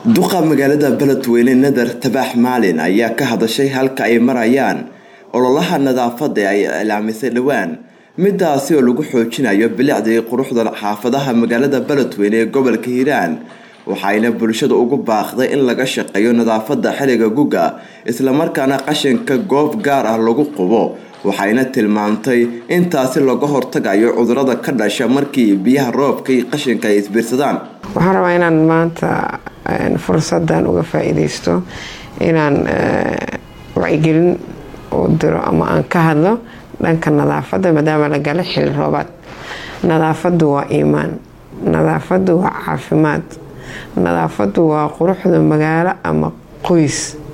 duqa magaalada beledweyne nadar tabaax maalin ayaa ka hadashay halka ay marayaan ololaha nadaafada ay ilaamisay dhowaan midaasi oo lagu xoojinayo bilicdii quruxda xaafadaha magaalada beledweyne ee gobolka hiiraan waxayna bulshada ugu baaqday in laga shaqeeyo nadaafada xiliga guga islamarkaana qashinka goob gaar ah lagu qubo waxayna tilmaamtay intaasi laga hortagayo cudurada ka dhasha markii biyaha roobka iyo qashinka ay isbiirsadaan waxaan rabaa inaan maanta fursadan uga faa-iideysto inaan wacyigelin u diro ama aan ka hadlo dhanka nadaafadda maadaama la gala xili roobaad nadaafadu waa iimaan nadaafadu waa caafimaad nadaafadu waa quruxda magaalo ama qoys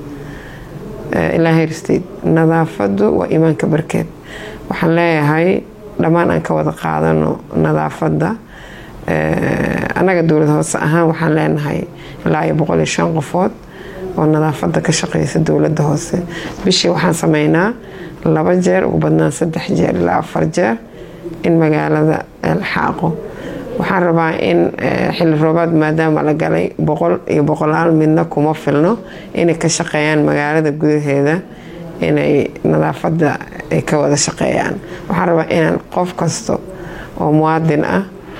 ilaa herstate nadaafadu waa iimaanka barkeed waxaan leeyahay dhammaan aan ka wada qaadano nadaafadda annaga dowlad hoose ahaan waxaan leenahay ilaa iyo boqol iyo shan qofood oo nadaafadda ka shaqeysa dowladda hoose bishii waxaan sameynaa laba jeer ugu badnaan saddex jeer ilaa afar jeer in magaalada la xaaqo waxaan rabaa in xili roobaad maadaama la galay boqol iyo boqolaal midna kuma filno inay ka shaqeeyaan magaalada gudaheeda inay nadaafadda ay ka wada shaqeeyaan waxaan rabaa inaan qof kasta oo muwaadin ah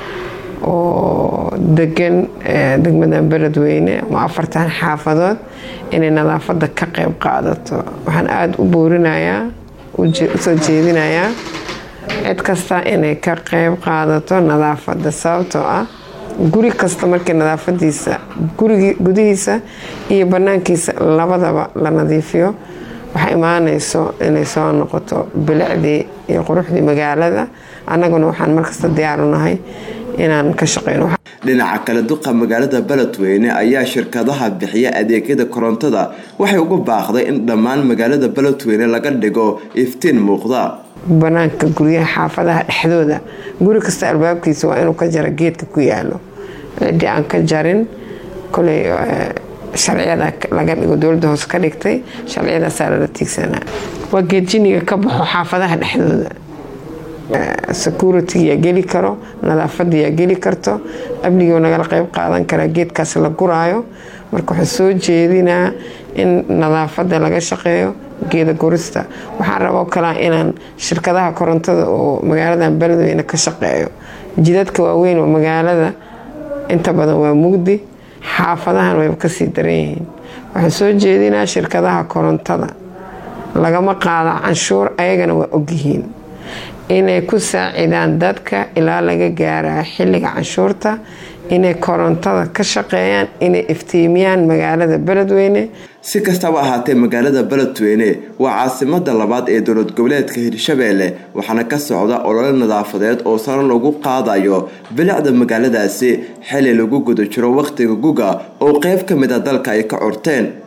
oo degan degmadan beledweyne ama afartan xaafadood inay nadaafadda ka qeyb qaadato waxaan aada u boorinayaa usoo jeedinayaa cid kasta inay ka qeyb qaadato nadaafadda sababtoo ah guri kasta markii nadaafadiisa gudihiisa iyo banaankiisa labadaba la nadiifiyo waxaa imaanayso inay soo noqoto bilicdii iyo quruxdii magaalada annaguna waxaan markasta diyaarunahay inaan ka shaqeyno dhinaca kale duqa magaalada beledweyne ayaa shirkadaha bixiya adeegyada korontada waxay ugu baaqday in dhammaan magaalada beledweyne laga dhigo iftiin muuqda banaanka guryaha xaafadaha dhexdooda guri kasta albaabkiisa waa inuu ka jara geedka ku yaalo ciddii aan ka jarin koley sharciyada laga dhigo dowladda hoose ka dhigtay sharciyadaasaa lala tiigsanaa waa geedjiniga ka baxo xaafadaha dhexdooda security yaa geli karo nadaafada yaa geli karto amnigoo nagala qeyb qaadan karaa geedkaas la guraayo marka waxaa soo jeedinaa in nadaafada laga shaqeeyo geeda gurista waxaan raboo kalaa inaan shirkadaha korontada oo magaaladan beledweyne ka shaqeeyo jidadka waaweyn oo magaalada inta badan waa mugdi xaafadahan wayba kasii daran yihiin waxaan soo jeedinaa shirkadaha korontada lagama qaada canshuur ayagana waa ogyihiin inay ku saacidaan dadka ilaa laga gaaraa xilliga canshuurta inay korontada ka shaqeeyaan inay iftiimiyaan magaalada beledweyne si kastaba ahaatee magaalada beledweyne waa caasimada labaad ee dowlad goboleedka hirshabeelle waxaana ka socda olole nadaafadeed oo sare lagu qaadayo bilicda magaaladaasi xili lagu guda jiro wakhtiga guga oo qeyb ka mid a dalka ay ka corteen